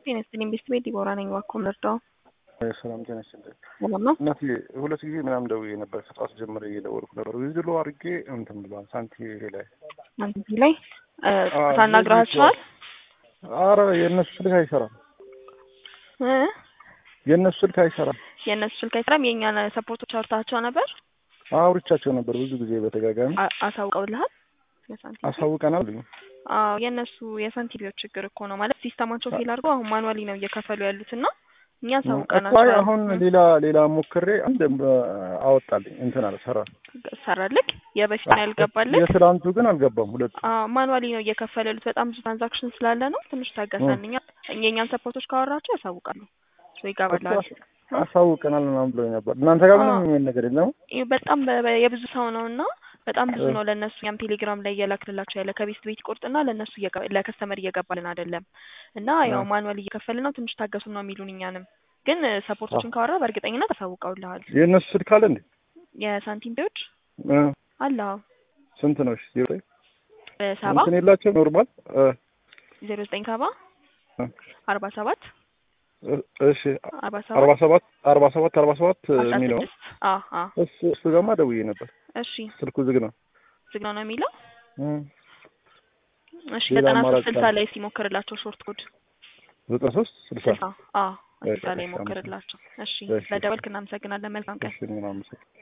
ጤና ይስጥልኝ ቤት ቤት ዲቦራ ነኝ። እባክዎ ምርዳው ሰላም ጤና ይስጥልኝ። ሰላም ነው? እናቴ ሁለት ጊዜ ምናምን ደውዬ ነበር። ከጠዋት ጀምሬ እየደወልኩ ነበር። ዊዝድሮ አድርጌ እንትን ብሏል ሳንቲም ላይ አንተ ላይ ታናግራቸዋል? አረ የእነሱ ስልክ አይሰራም። እ የእነሱ ስልክ አይሰራም። የእነሱ ስልክ አይሰራም። የእኛን ሰፖርቶች አውርታቸው ነበር? አውርቻቸው ነበር ብዙ ጊዜ በተጋጋሚ አ- አሳውቀውልሃል? የሳንቲም አሳውቀናል። አዎ የእነሱ የሳንቲቢዎች ችግር እኮ ነው ማለት ሲስተማቸው ፌል አድርገው አሁን ማኑዋሊ ነው እየከፈሉ ያሉት እና እኛ እኮ አሳውቀናቸዋል። አሁን ሌላ ሌላ ሞክሬ አንድ አወጣልኝ እንትን አለ ሰራ። ሰራልክ? የበፊት ነው ያልገባልክ? የትላንቱ ግን አልገባም። ሁለቱ ማኑዋሊ ነው እየከፈሉ ያሉት። በጣም ብዙ ትራንዛክሽን ስላለ ነው። ትንሽ ታገሰን። እኛ የእኛን ሰፖርቶች ካወራቸው ያሳውቃሉ። ሶ ይገባላል። አሳውቀናል ምናምን ብሎኝ ነበር። እናንተ ጋር ምንም የሚል ነገር የለም። ይህ በጣም በ- በ- የብዙ ሰው ነው እና በጣም ብዙ ነው ለእነሱ ያም ቴሌግራም ላይ እየላክልላቸው ያለ ከቤት ቤት ቁርጥና ለእነሱ እየገባ- ለከስተመር እየገባልን አይደለም እና ያው ማኑዋል እየከፈልን ነው ትንሽ ታገሱን ነው የሚሉን እኛንም ግን ሰፖርቶችን ካወራ በእርግጠኝነት አሳውቀውልሃል የእነሱ ስልክ አለ እንዴ? የሳንቲም ቢዎች እ አለ ስንት ነው? እሺ ዜሮ ሰባ እንትን የላቸው ኖርማል እ ዜሮ ዘጠኝ ሰባ እ አርባ ሰባት እሺ አርባ አርባ ሰባት ሰባት አርባ ሰባት አርባ ሰባት አስራ የሚለው ስድስት አ አ እሱ እሱ ጋማ ደውዬ ነበር። እሺ ስልኩ ዝግ ነው። ዝግ ነው ነው የሚለው እ እሺ ሌላ ዘጠና አማራጭ ሶስት ስልሳ ካለ? ላይ ሲሞክርላቸው ሾርት ኮድ ዘጠና ሶስት ስልሳ ስልሳ አ እሺ፣ ስልሳ ላይ እሺ፣ ሞክርላቸው እሺ እሺ። ለደወልክ እናመሰግናለን መልካም ቀን እሺ ምናምን